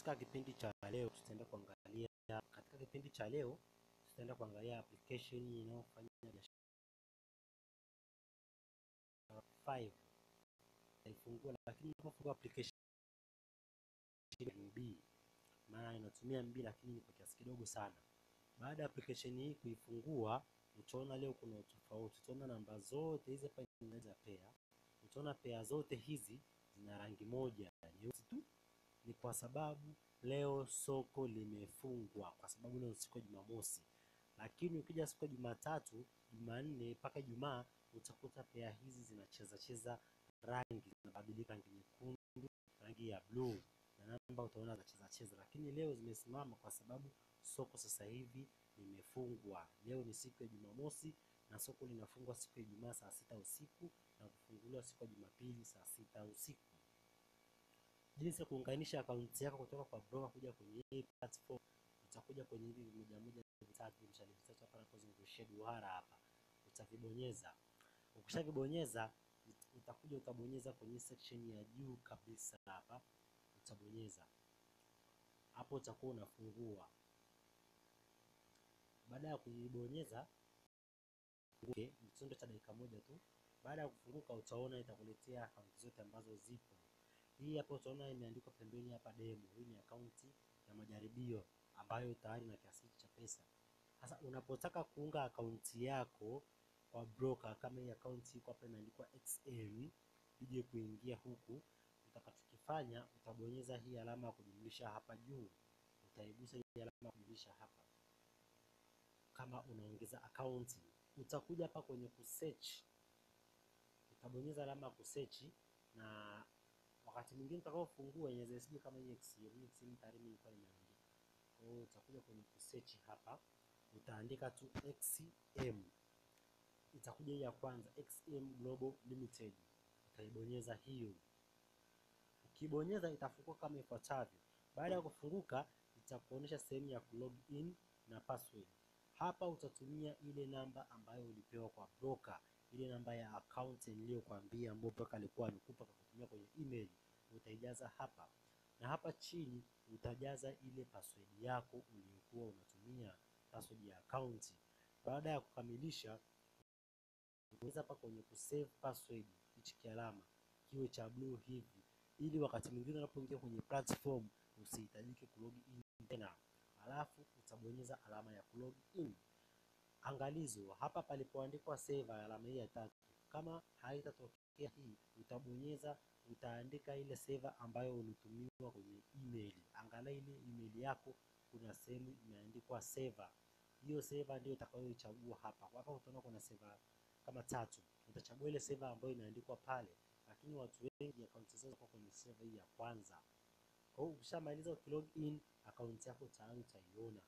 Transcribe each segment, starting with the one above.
Katika kipindi cha leo tutaenda kuangalia katika kipindi cha leo tutaenda kuangalia application inayofanya biashara 5 itaifungua, lakini unapofungua application MB maana inatumia MB lakini ni kwa kiasi kidogo sana. Baada ya application hii kuifungua, utaona leo kuna utofauti. Utaona namba zote hizi hapa zinaweza pair. Utaona pair zote hizi zina rangi moja nyeusi tu. Ni kwa sababu leo soko limefungwa, kwa sababu leo siku ya Jumamosi. Lakini ukija siku ya Jumatatu, Jumanne mpaka Ijumaa utakuta pair hizi zinacheza cheza rangi, zinabadilika rangi nyekundu, rangi ya blue na namba utaona zinacheza cheza, lakini leo zimesimama kwa sababu soko sasa hivi limefungwa. Leo ni siku ya Jumamosi na soko linafungwa siku ya Ijumaa saa sita usiku na kufunguliwa siku ya Jumapili saa sita usiku. Jinsi ya kuunganisha akaunti yako kutoka kwa broker kuja kwenye hii platform, utakuja kwenye hivi vimoja moja vitatu mshale vitatu hapa napozungushia duara hapa, utavibonyeza. Ukishavibonyeza utakuja utabonyeza kwenye section ya juu kabisa hapa, utabonyeza hapo, utakuwa unafungua. Baada ya kuibonyeza okay, kitendo cha dakika moja tu. Baada ya kufunguka, utaona itakuletea akaunti zote ambazo zipo. Hii hapa utaona imeandikwa pembeni hapa demo. Hii ni akaunti ya majaribio ambayo tayari na kiasi cha pesa. Sasa unapotaka kuunga akaunti yako kwa broker, kama hii akaunti iko hapa imeandikwa XM, ije kuingia huku, utakachokifanya utabonyeza hii alama ya kujumlisha hapa juu, utaigusa hii alama ya kujumlisha hapa kama unaongeza akaunti. Utakuja hapa kwenye kusearch, utabonyeza alama ya kusearch na wakati mwingine utakaofungua inaweza isije kama hii XM. XM tayari mimi nilikuwa nimeandika. Kwa hiyo utakuja kwenye kusearch hapa, utaandika tu XM, itakuja hii ya kwanza XM Global Limited, utaibonyeza hiyo. Ukibonyeza itafungua kama ifuatavyo. Baada ya kufunguka, itakuonyesha sehemu ya log in na password. Hapa utatumia ile namba ambayo ulipewa kwa broker, ile namba ya account niliyokuambia ambayo broker alikuwa amekupa kwa kutumia kwenye email, utaijaza hapa, na hapa chini utajaza ile password yako uliyokuwa unatumia, password ya account. Baada ya kukamilisha, bonyeza hapa kwenye kusave password, hichi kialama kiwe cha blue hivi, ili wakati mwingine unapoingia kwenye platform usihitajike kulog in tena alafu utabonyeza alama ya kulog in. Angalizo hapa palipoandikwa save, alama hii ya tatu, kama haitatokea hii, utabonyeza utaandika ile seva ambayo ulitumiwa kwenye email. Angalia ile email yako, kuna sehemu imeandikwa seva. Hiyo seva ndio utakayoichagua hapa. Hapa utaona kuna seva kama tatu, utachagua ile seva ambayo inaandikwa pale, lakini watu wengi akaunti zao ziko kwenye seva hii ya kwanza. Kwa hiyo ukishamaliza ukilog in akaunti yako tayari utaiona.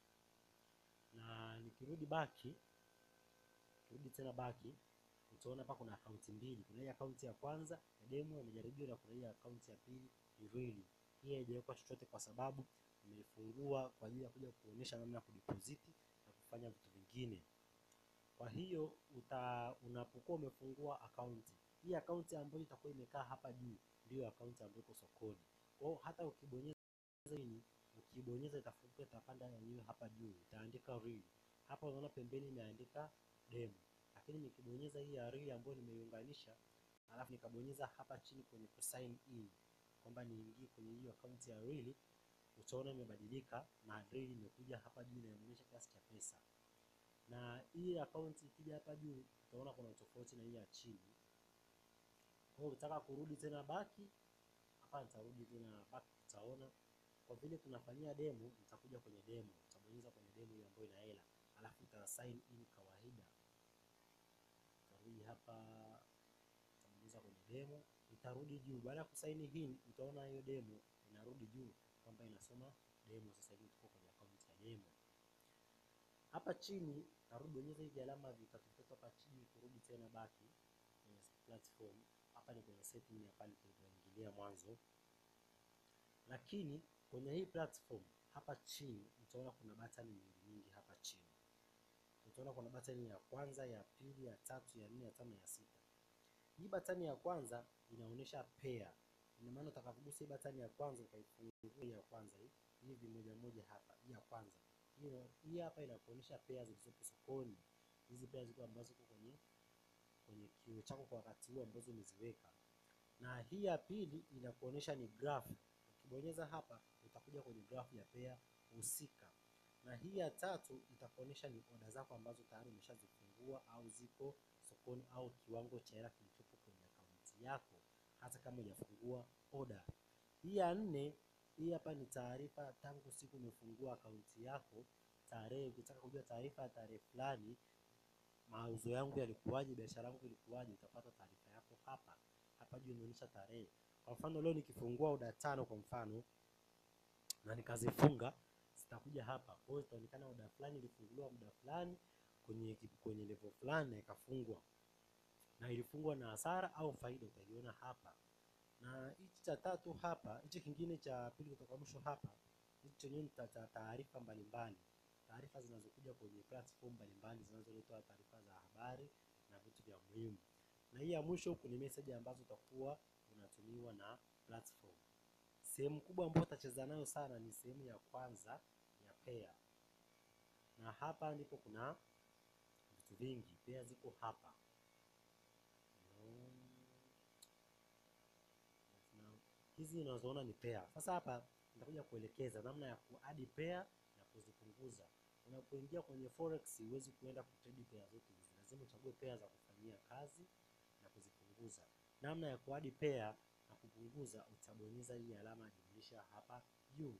Na nikirudi baki, kirudi tena baki, utaona hapa kuna akaunti mbili. Kuna hii akaunti ya kwanza ya demo ya majaribio na kuna hii akaunti ya pili ni real. Hii haijawekwa chochote kwa sababu nimeifungua kwa ajili ya kuja kuonyesha namna ya kudeposit na kufanya vitu vingine. Kwa hiyo uta unapokuwa umefungua akaunti hii, akaunti ambayo itakuwa imekaa hapa juu ndio akaunti ambayo iko sokoni. Kwa hiyo hata ukibonyeza hii, ukibonyeza itafunguka, itapanda yenyewe hapa juu, itaandika real. Hapa unaona pembeni imeandika demo, lakini nikibonyeza hii ya real ambayo nimeiunganisha, alafu nikabonyeza hapa chini kwenye ku sign in kwamba niingie kwenye hiyo akaunti ya real, utaona imebadilika na real imekuja hapa juu na inaonyesha kiasi cha pesa. Na hii akaunti ikija hapa juu, utaona kuna tofauti na hii ya chini. Kwa hiyo ukitaka kurudi tena baki hapa nitarudi tena back, utaona kwa vile tunafanyia demo, nitakuja kwenye demo, utabonyeza kwenye demo hiyo ambayo ina hela, alafu uta sign in kawaida. Utarudi hapa, utabonyeza kwenye demo, itarudi juu. Baada ya kusign in, utaona hiyo demo inarudi juu kwamba inasoma demo. Sasa hivi tuko kwenye akaunti ya demo. Hapa chini tarudi, bonyeza hivi alama vitatu vitatu hapa chini, kurudi tena baki kwenye platform. Hapa ni kwenye setting ya pale tulipoingilia mwanzo, lakini kwenye hii platform hapa chini utaona kuna button nyingi nyingi. Hapa chini utaona kuna button ya kwanza, ya pili, ya tatu, ya nne, ya tano, ya sita. Hii button ya kwanza inaonyesha pair, Ina maana utakapogusa hii button ya kwanza ukaifungua hii ya kwanza hii hivi moja moja hapa, hii ya kwanza hiyo, hii hapa inakuonyesha pea zilizopo sokoni. Hizi pea ziko ambazo ziko kwenye kwenye kioo chako kwa wakati huu ambazo umeziweka, na hii ya pili inakuonyesha ni graph. Ukibonyeza hapa utakuja kwenye graph ya pea husika, na hii ya tatu itakuonyesha ni oda zako ambazo tayari umeshazifungua au ziko sokoni au kiwango cha hela kilichopo kwenye akaunti yako hata kama hujafungua oda. Hii ya nne, hii hapa ni taarifa tangu siku umefungua akaunti yako, tarehe. Ukitaka kujua taarifa ya tarehe fulani, mauzo yangu yalikuwaje, biashara yangu ilikuwaje, utapata taarifa yako hapa. Hapa juu inaonyesha tarehe. Kwa mfano leo nikifungua oda tano kwa mfano na nikazifunga, zitakuja hapa. Kwa hiyo itaonekana oda fulani ilifunguliwa muda fulani kwenye kwenye level fulani na ikafungwa, na ilifungwa na hasara au faida, utaiona hapa na hichi cha tatu hapa, hichi kingine cha pili kutoka mwisho hapa, hichi chenyewe ni cha taarifa mbalimbali, taarifa zinazokuja kwenye platform mbalimbali zinazoletwa taarifa za habari na vitu vya muhimu. Na hii ya mwisho huku ni message ambazo utakuwa unatumiwa na platform. Sehemu kubwa ambayo utacheza nayo sana ni sehemu ya kwanza ya pea, na hapa ndipo kuna vitu vingi. Pea ziko hapa hizi unazoona ni pea. Sasa hapa nitakuja kuelekeza namna ya kuadi pea na kuzipunguza. Unapoingia kwenye forex, huwezi kuenda kutrade pea zote hizi, lazima uchague pea za kufanyia kazi na kuzipunguza. Namna ya kuadi pea na kupunguza, utabonyeza hii alama ya jumlisha hapa juu,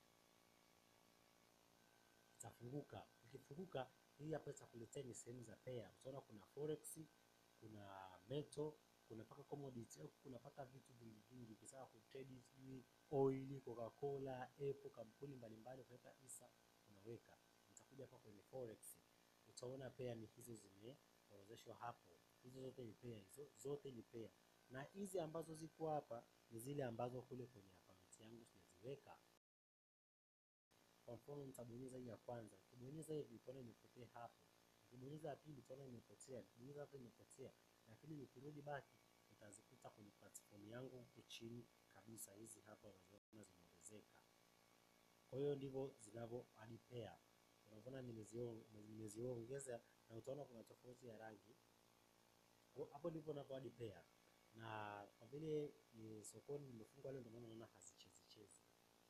itafunguka. Ukifunguka hii hapa itakuletea ni sehemu za pea. Utaona kuna forex, kuna metal kuna paka commodity au kuna paka vitu vingi vingi. Ukitaka kutrade sijui oil, Coca-Cola, Apple, kampuni mbalimbali, ukaweka hisa unaweka. Nitakuja hapa kwenye forex, utaona pea ni hizo zimeorodheshwa hapo. Hizo zote ni pea, hizo zote ni pea, na hizi ambazo ziko hapa ni zile ambazo kule kwenye akaunti yangu sijaziweka. Kwa mfano nitabonyeza hii ya kwanza, ukibonyeza hivi utaona imepotea hapo. Ukibonyeza ya pili utaona imepotea, ukibonyeza hapa imepotea lakini nikirudi baki utazikuta kwenye platform yangu huku chini kabisa. Hizi hapa unaziona zimeongezeka. Kwa hiyo ndivyo zinavyo adi pea, unaona nimeziongeza, na utaona kuna tofauti ya rangi hapo. Ndivyo unavyo adi pea, na kwa vile ni sokoni nimefungwa leo, ndio maana unaona hazichezi chezi.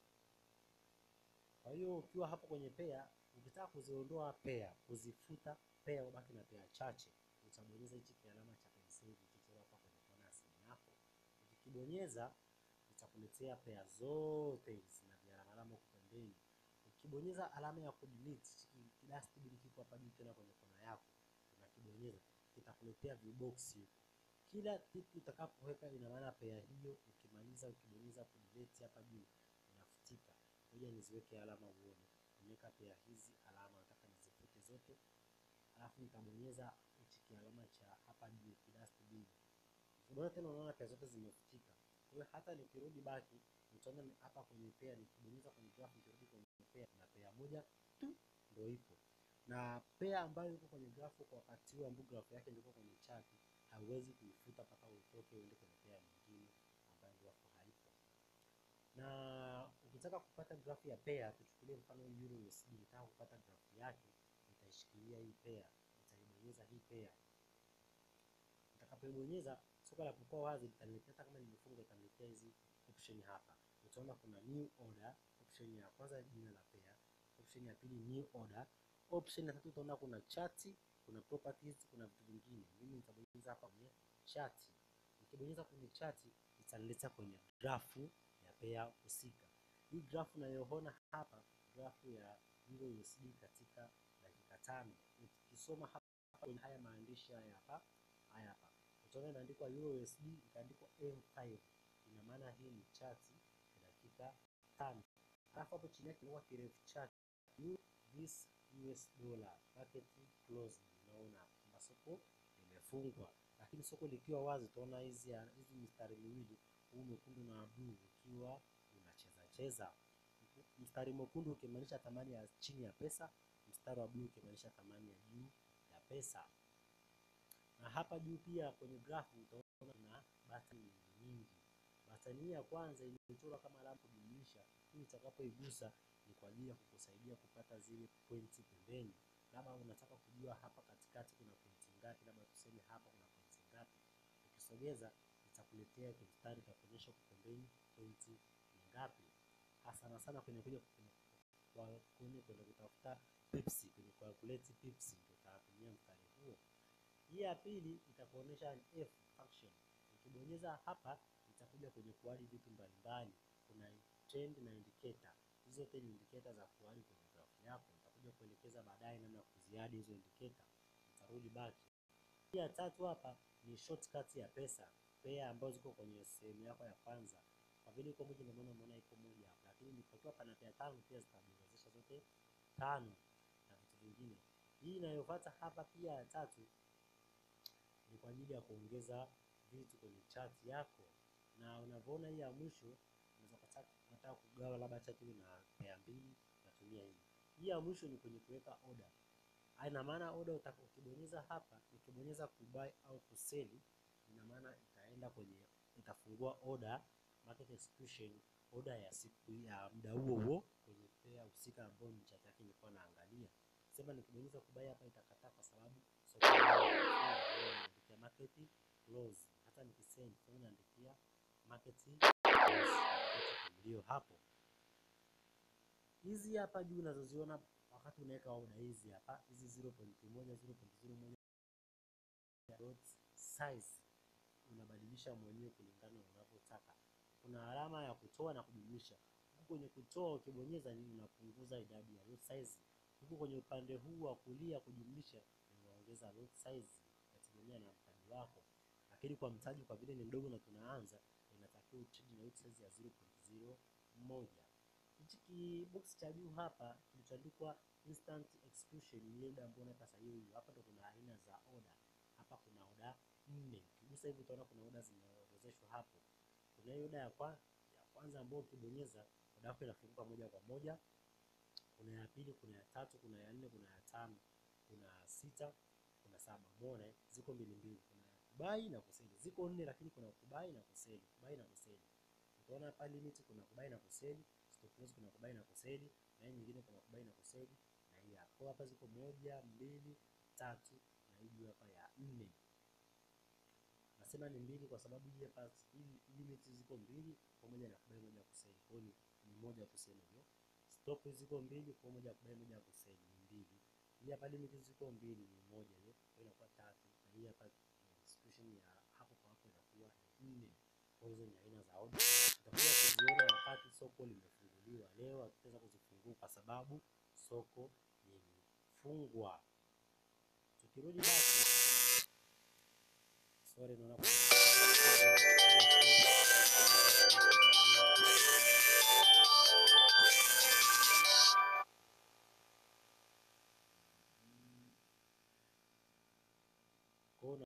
Kwa hiyo ukiwa hapo kwenye pea, ukitaka kuziondoa pea, kuzifuta pea, ubaki na pea chache utabonyeza hichi kialama cha penseli kichoro hapa kwenye kona ya simu yako. Ukikibonyeza itakuletea pea zote hizi na vialama alama huko pembeni. Ukibonyeza alama ya kudelete, kidastibili kiko hapa juu tena kwenye kona yako, unakibonyeza kitakuletea viboksi huko. Kila kitu utakapoweka ina maana pea hiyo, ukimaliza ukibonyeza kudelete hapa juu inafutika. Ngoja niziweke alama uone. Nimeweka pea hizi alama, nataka nizifute zote alafu nitabonyeza hichi kialama cha hapa juu kidastibili. Ukibonyeza tena unaona pea zote zimefutika. Kwa hiyo hata nikirudi baki nitaona hapa kwenye pea, nikibonyeza kwenye graph, nikirudi kwenye pea na pea moja tu ndio ipo, na pea ambayo iko kwenye graph kwa wakati huu ambao graph yake ndio kwenye chart, hauwezi kuifuta mpaka utoke uende kwenye pea nyingine ambayo graph haipo. Na ukitaka kupata graph ya pea, tuchukulie mfano Euro USD, nataka kupata graph yake nitaishikilia hii pea, nitaibonyeza hii pea. Nitakapoibonyeza soko la kukua wazi litaniletea, hata kama nimefunga itaniletea hizi option hapa. Utaona kuna new order, option ya kwanza jina la pea, option ya pili new order, option ya tatu utaona kuna chart, kuna properties, kuna vitu vingine. Mimi nitabonyeza hapa kwenye chart. Nikibonyeza kwenye chart itaniletea kwenye grafu ya pea husika. Hii grafu unayoona hapa, grafu ya Euro USD katika dakika tano. Ukisoma hapa kwenye haya maandishi haya hapa, haya hapa utaona imeandikwa Euro USD ikaandikwa M5, ina maana hii ni chart ya dakika tano. Alafu hapo chini yake inakuwa kirefu chart this US dollar market closed. Unaona kwamba soko limefungwa, lakini soko likiwa wazi utaona hizi hizi mistari miwili, huu mwekundu na blue ukiwa unacheza cheza. Mstari mwekundu ukimaanisha thamani ya chini ya pesa, mstari wa blue ukimaanisha thamani ya juu ya pesa. Na hapa juu pia kwenye grafu utaona kuna button nyingi nyingi. Button hii ya kwanza imechorwa kama alama kujumlisha, hii utakapoigusa ni kwa ajili ya kukusaidia kupata zile pointi pembeni. Labda unataka kujua hapa katikati kuna pointi ngapi, labda tuseme hapa kuna pointi ngapi. Ukisogeza itakuletea kimstari cha kuonyesha huko pembeni pointi ni ngapi. Hasa sana sana kwenye kuja kwa kwenye kwenda kutafuta pips, kwenye calculate pips ndio utatumia mstari huo. Hii ya pili itakuonyesha an f function. Ukibonyeza hapa itakuja kwenye kuadi vitu mbalimbali. Kuna trend na indicator. Hizo zote ni indicator za kuadi kwenye graph yako. Nitakuja kuelekeza baadaye namna ya kuziadi hizo indicator. Nitarudi back. Hii ya tatu hapa ni shortcut ya pesa. Pair ambazo ziko kwenye sehemu yako ya kwanza. Kwa vile iko moja ndio maana umeona iko moja hapa. Lakini nikiwa pana pair tano pia zitabonyezesha zote tano na vitu vingine. Hii inayofuata hapa pia ya tatu ni kwa ajili ya kuongeza vitu kwenye chart yako, na unavyoona hii ya mwisho unaweza unataka kugawa labda chart iwe na pair mbili, natumia hii. Hii ya mwisho ni kwenye kuweka order. Ina maana order utaka ukibonyeza hapa, ukibonyeza kubuy au kuseli, ina maana itaenda kwenye itafungua order market execution order ya siku ya muda huo huo kwenye pair husika ambayo ni chart yake nilikuwa naangalia. Sema nikibonyeza kubuy hapa itakataa kwa sababu soko naandikia market close. Hata nikisend sasa naandikia market close ndio hapo. Hizi hapa juu unazoziona wakati unaweka order hizi hapa hizi 0.1 0.01 dot size unabadilisha mwenyewe kulingana na unavyotaka. Kuna alama ya kutoa na kujumlisha. Huku kwenye kutoa ukibonyeza nini unapunguza idadi ya lot size. Huku kwenye upande huu wa kulia kujumlisha unaongeza lot size inategemea na mtaji wako. Lakini kwa mtaji kwa vile ni mdogo na tunaanza inatakiwa utrade na lot size ya 0.01. Hichi kibox cha juu hapa kilichoandikwa instant execution ni ile ambayo unaweka sahihi. Hapa ndo kuna aina za order. Hapa kuna order nne. Ukigusa hivi utaona kuna order zimeorodheshwa hapo. Kuna hiyo order ya, kwa, ya kwanza ambayo ukibonyeza order yako inafunguka moja kwa moja. Kuna ya pili, kuna ya tatu, kuna ya nne, kuna ya tano, kuna sita, kuna saba. Umeona ziko mbili mbili. Kuna ya kubai na kuseli. Ziko nne lakini kuna kubai na kuseli. Kubai na kuseli. Utaona hapa limit kuna kubai na kuseli, stop loss kuna kubai na kuseli, na hii nyingine kuna kubai na kuseli, na hii hapa. Hapa ziko moja, mbili, tatu na hii hapa ya nne. Nasema ni mbili kwa sababu hii hapa hii limit ziko mbili pamoja na kubai moja kuseli. Kwa hiyo ni moja kuseli hiyo. Stop ziko mbili kwa moja kubai moja kuseli ni mbili. Hii hapa limit ziko mbili ni moja hiyo. Kwa hiyo inakuwa tatu. Na hii hapa execution ya hapo kwa hapo inakuwa ni nne. Kwa hizo ni aina za order. Tutakuja kuziona wakati soko limefunguliwa. Leo hatutaweza kuzifungua kwa sababu soko limefungwa. Tukirudi basi, sorry, naona